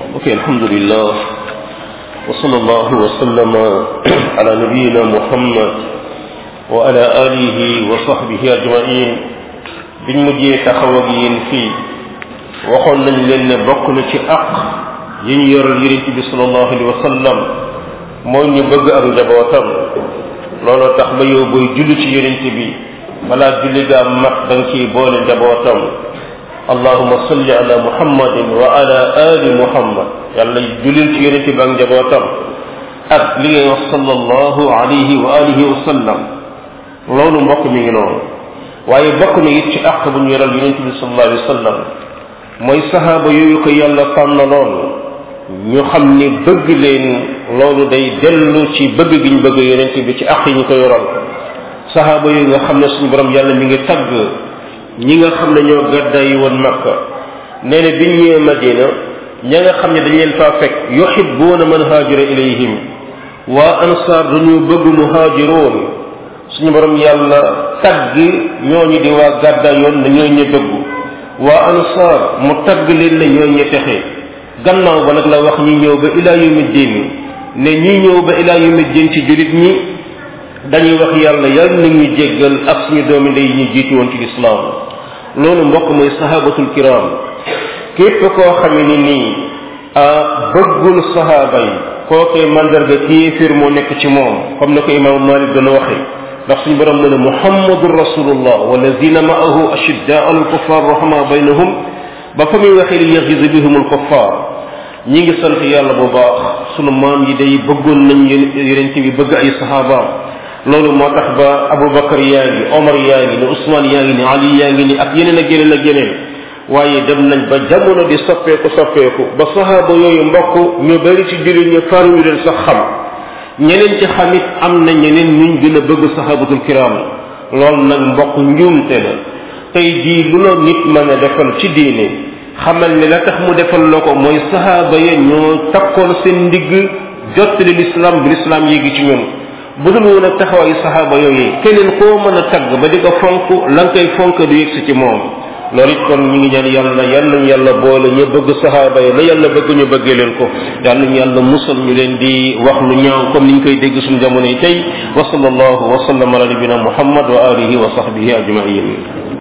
ok alhamdulillah wa sallallahu wa sallama ala nabiyina muhammad wa ala alihi wa sahbihi ajmain biñ mujjee taxaw ak yéen fii waxoon nañ leen ne bokk na ci aq yi ñu yoral yonent bi sallallahu alayhi wa sallam mooy ñu bëgg ak njabootam looloo tax ba yow booy julli ci yonent bi balaa julli gaa mat da nga ciy boole njabootam allahuma salli ala muhammadin wa ala ali muhammad yàlla jullil ci yonent bi ak njabootam ak li ngay wax sallallahu alayhi wa alihi wa sallam loolu mbokk mi ngi noonu waaye bokk na it ci àq bu ñu yoral yonent bi sallallahu alayhi wa sallam mooy saxaaba yooyu ko yàlla tànn loolu ñu xam ni bëgg leen loolu day dellu ci bëgg gi ñu bëgg yonent bi ci àq yi ñu ko yoral saxaaba yooyu nga xam ne suñu borom yàlla mi ngi tagg ñi nga xam ne ñoo gàddaay woon makka nee na biñ ñëwee madina ña nga xam ne dañ leen faa fekk yuhibbuuna man haajara ilayhim waa ansaar dañu bëgg muhaajiroon suñu borom yàlla tagg ñooñu di waa gàddaay yoon ne ñooy ña bëggu waa ansaar mu tagg leen ne ñooy ña texe gannaaw ba nag la wax ñi ñëw ba ilaa yawmi diin ne ñi ñëw ba ilaa yawmi diin ci jullit ñi dañuy wax yàlla yàlla na ñu jéggal ak suñu doomi ndey ñu jiitu woon ci lislaam loolu mbokk mooy sahabatul kiram képp koo xame ni nii bëggul sahaaba yi kookee mandarga kéefir moo nekk ci moom comme na ko imaamu malik gën a waxee ndax suñu borom mu ne muhammadun rasulullah walladina maahu ashiddaa al kuffar rahma baynahum ba fa muy waxee li yaxiza bihum al kuffar ñi ngi sant yàlla bu baax sunu maam yi day bëggoon nañ yonent bi bëgg ay sahabaam loolu moo tax ba aboubacar yaa ngi omar yaa ngi ni ousmane yaa ngi ni ali yaa ngi ni ak yeneen ak yeneen ak yeneen waaye dem nañ ba jamono di soppeeku soppeeku ba sahaaba yooyu mbokk ñu bari ci jullit ñu faruñu leen sax xam ñeneen ci xamit am na ñeneen ñuñ gën a bëgg sahabatul kiram loolu nag mbokk njuumte la tey jii lu la nit mën a defal ci diine xamal ne la tax mu defal la ko mooy sahaaba ya ñoo takkoon seen ndigg jottali l'islam bi l'islam yéegi ci ñoom bu dul woon ak taxawaayu saxaaba yooyu keneen koo mën a tagg ba di ko fonk la nga koy fonk du yegsi ci moom loolu it kon ñu ngi ñaan yàlla yal nañu yàlla boole ñu bëgg saxaaba yi la yàlla bëgg ñu bëggee leen ko yal nañu yàlla musal ñu leen di wax lu ñaaw comme ni ñu koy dégg suñu jamono yi tey wa sallallahu wa sallam ala nabina muhammad wa alihi wa sahbihi ajmain